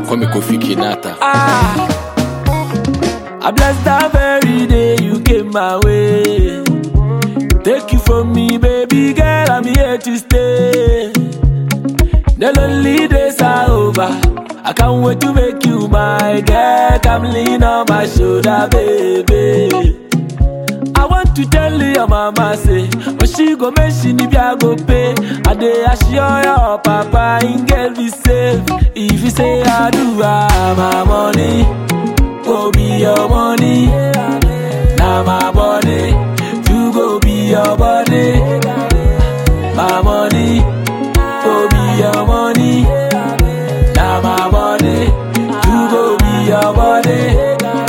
call me Kofi Kinata. Ah, I bless that very day you came my way. Take you from me, baby girl, I'm here to stay. The lonely days are over. I can't wait to make you my girl. Come lean on my shoulder, baby. I want to tell your mama say, when she go mention if I go pay, I dey assure your papa in girl be safe. If you say I do, ah, my money go be your money. Now my body, you go be your body. My money go be your money. Now my body, you go be your body.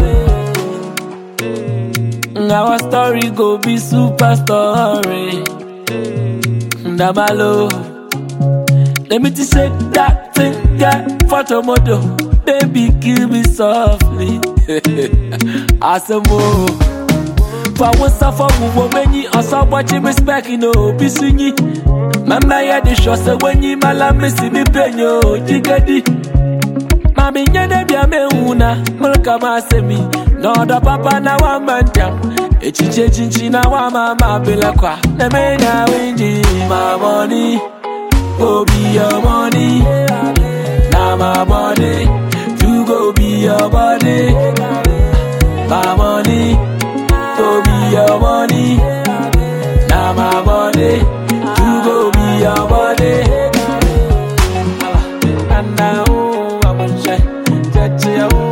Our story go be super story. Ndamalo. Let me just shake that thing, yeah, photo model. Baby, kill me softly. Asamo. For one suffer, who when you also watching respect, you know, be swingy. Mama, yeah, the show, so when you malam, missy me penyo, jigadi. Mami nyene bia me una Mulka masemi Noda papa na wa manjam Echiche chinchi na wa mama bila kwa Na me na winji My money Go be your money Now my body You go be your body My money Go be your money Now my body You go be your body Anna, oh, I'm a shy. Judge, oh,